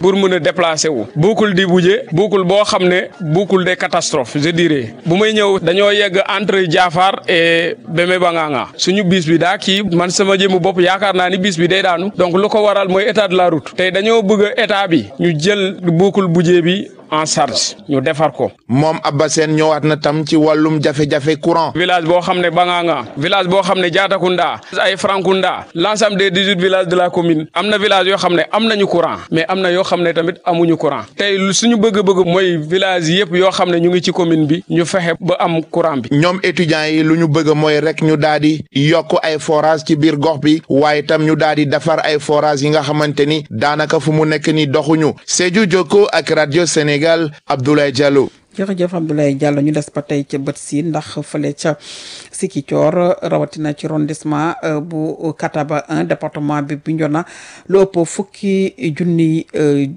pour mën a déplacer wu boucle di buje boucle boo xam ne boucle des catastrophes je dirais bu may ñëw dañoo yegg entre Diafar et Beme Banganga suñu bis bi daa kii man sama jëmu bopp yaakaar naa ni bis bi day daanu donc lu ko waral mooy état de la route tey dañoo bëgg état bi ñu jël boucle buje bi en charge ñu defar ko. moom Abba Sène ñëwaat na tam ci wàllum jafe-jafe courant. village boo xam ne Banganga village boo xam ne Diatakunda ay Frankunda l'ensemble des dix-huit villages de la commune am na village yoo xam ne am nañu courant mais am na yoo xam ne tamit amuñu courant tey suñu bëgg-bëgg mooy village yëpp yoo xam ne ñu ngi ci commune bi ñu fexe ba am courant bi. ñoom étudiants yi lu ñu bëgg mooy rek ñu daal di yokk ay forage ci biir gox bi waaye tam ñu daal di defar ay forage yi nga xamante ni daanaka fu mu nekk ni doxuñu Sédhiou Jokko ak radio Sénégal Abdoulaye Diallo. jërëjëf Abdoulaye Diallo ñu des ba tey ca bët si ndax fële ca Sikicoor rawatina ci arrondissement bu Kataba 1 département bi Bignona lu ëpp fukki junni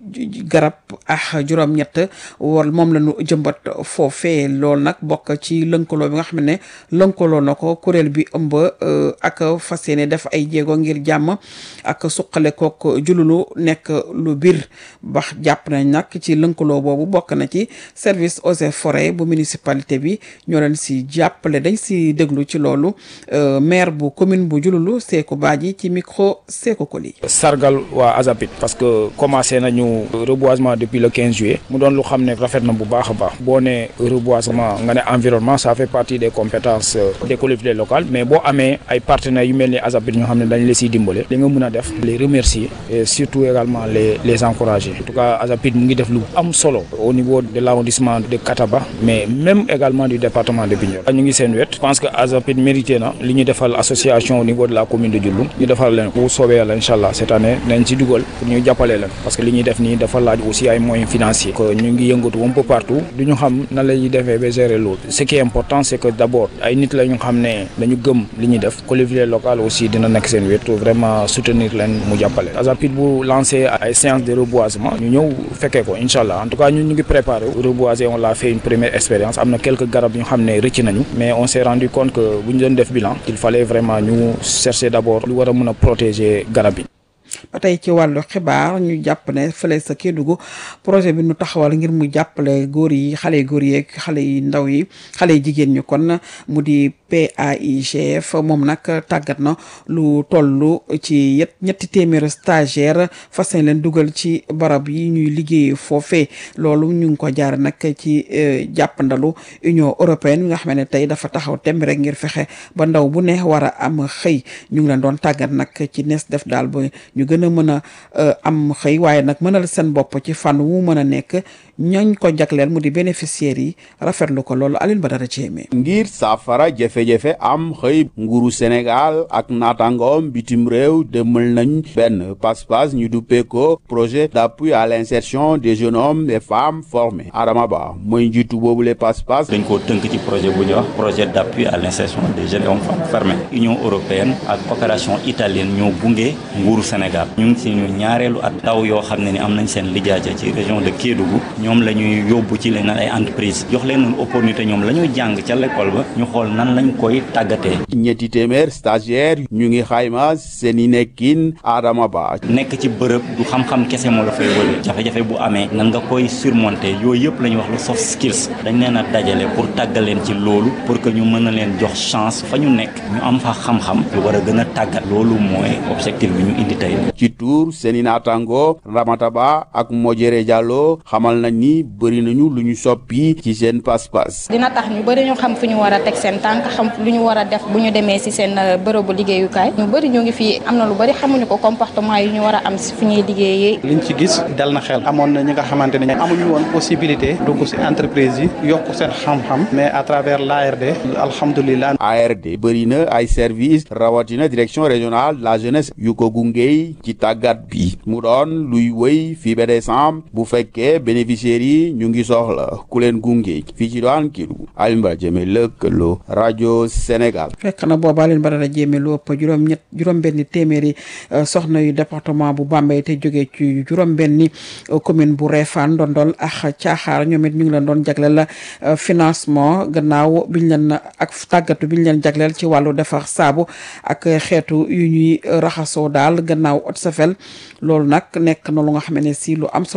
garab ak juróom-ñett wala moom la ñu jëmbat foofee loolu nag bokk ci lënkaloo bi nga xam ne lënkaloo na ko kuréel bi ëmb ak fas yéene def ay jéego ngir jàmm ak suqale kook jululu nekk lu biir bax jàpp nañ nag ci lënkaloo boobu bokk na ci service eaux et forêts bu municipalité bi ñoo leen si jàppale dañ si déglu ci loolu maire bu commune bu Diouloulou Sékou Badji ci micro Sékou Koli sargal waa Azapit parce que commencé nañu reboisement depuis le 15 juillet mu doon lu xam ne rafet na bu baax a baax boo ne reboisement nga ne environnement ça fait partie des compétences des collectivités locales mais boo amee ay partenaires yu mel ni Azapit ñoo xam ne dañ la siy dimbale li nga mën a def les remercier et surtout également les les encourager en tout cas Azapit mu ngi def lu am solo au niveau de l'arrondissement de Kataba mais même également du département de Bignona ñu ngi seen wet je pense que Azapit mérité na li ñu defal association au niveau de la commune de Diouloulou ñu defal leen bu soobee yàlla incha allah cette année nañ ci dugal pour ñu jàppale leen parce que li ñuy def nii dafa laaj aussi ay moyens financiers que ñu ngi yëngatu un peu partout du ñu xam nan la ñuy defee ba gérer loolu ce qui est important c'est que d'abord ay nit la ñu xam ne dañu gëm li ñuy def collectivité locale aussi dina nekk seen wet vraiment soutenir leen mu jàppale Azapit bu lancé ay séance de reboisement ñu ñëw fekkee ko incha allah en tout cas ñun ñu ngi préparé reboiser on l'a fait une première expérience am na quelques garab yu xam ne rëcc nañu mais on s'est rendu compte que bu ñu doon def bilan il fallait vraiment ñu chercher d'abord lu war a mën a protéger garab yi ba tey ci wàllu xibaar ñu jàpp ne fële sa Kédougou projet bi ñu taxawal ngir mu jàppale góor yi xale yu góor yeeg xale yu ndaw yi xale yu jigéen ñi kon mu di PAIGF moom nag tàggat na lu toll ci yet ñetti téeméeri stagiaire fas yéene leen dugal ci barab yi ñuy liggéey foofee loolu ñu ngi ko jaar nag ci jàppandalu Union européenne bi nga xam ne tey dafa taxaw temb rek ngir fexe ba ndaw bu ne war a am xëy ñu ngi leen doon tàggat nag ci nees def daal ba ñu gën a mën a am xëy waaye nag mënal seen bopp ci fànn wu mën a nekk ñooñ ko jagleel mu di bénéficiaires yi rafetlu ko loolu Alioune Badara Diémé ngir saafara jafe-jafe am xëy nguuru Sénégal ak naataangoom bitim réew demal nañ benn passe-passe ñu duppee ko projet d'appui à l'insertion des jeunes hommes et femmes formés Adama Ba mooy njiitu boobu le passe-passe dañ koo tënk ci projet bu ñuy wax projet d'appui à l'insertion des jeunes hommes femmes formés Union européenne ak coopération italienne ñoo gunge nguuru Sénégal ñu ngi ci ñu ñaareelu at taw yoo xam ne ni am nañ seen lijaaja ci région de Kédougou ñoom la ñuy yóbbu ci leen ay entreprise jox leen une opportunité ñoom la ñuy jàng ca l'école ba ñu xool nan lañ koy tàggatee ñetti téeméer stagiaire ñu ngi xayma seen i nekkin Adama Ba nekk ci bërëb du xam-xam kese moo la fay wële jafe-jafe bu amee nan nga koy surmonter yooyu yëpp la ñuy wax lu soft skills dañ leen a dajale pour tàggal leen ci loolu pour que ñu mën a leen jox chance fa ñu nekk ñu am fa xam-xam yu war a gën a tàggat loolu mooy objectif bi ñu indi tey ci tuur seeni naataango Ramata Ba ak Mojere Diallo xamal nañ ni bëri nañu lu ñu soppi ci seen pas-pas dina tax ñu bëri ñu xam fu ñu war a teg seen tànk xam lu ñu war a def bu ñu demee ci seen bërëbu liggéeyukaay ñu bëri ñu ngi fii am na lu bëri xamuñu ko comportement yi ñu war a am ci fu ñuy liggéeyee. liñ ci gis dal na xel amoon na ñi nga xamante ne amuñu woon possibilité dugg ci entreprise yi yokk seen xam-xam mais à travers l'ARD alhamdulilah. ARD bëri na ay service rawatina direction régionale de la jeunesse yu ko gungeey ci tàggat bi mu doon luy wëy fii ba décembre bu fekkee bénéficiaires yi ñu ngi soxla ku leen gunge fii ci doon Kédougou Alioune Badara Diémé lëkkaloo rajo Sénégal. fekk na boobu Alioune Badara Diémé lu ëpp juróom-ñett juróom-benni téeméeri soxna yu département bu Bambey te jógee ci juróom-benni commune bu Réfane Ndondol ak Caaxaar ñoom it ñu ngi leen doon jagleel financement gannaaw biñ leen ak tàggatu biñ leen jagleel ci wàllu defar saabu ak xeetu yu ñuy raxasoo daal gannaaw ot safel loolu nag nekk na lu nga xam ne si lu am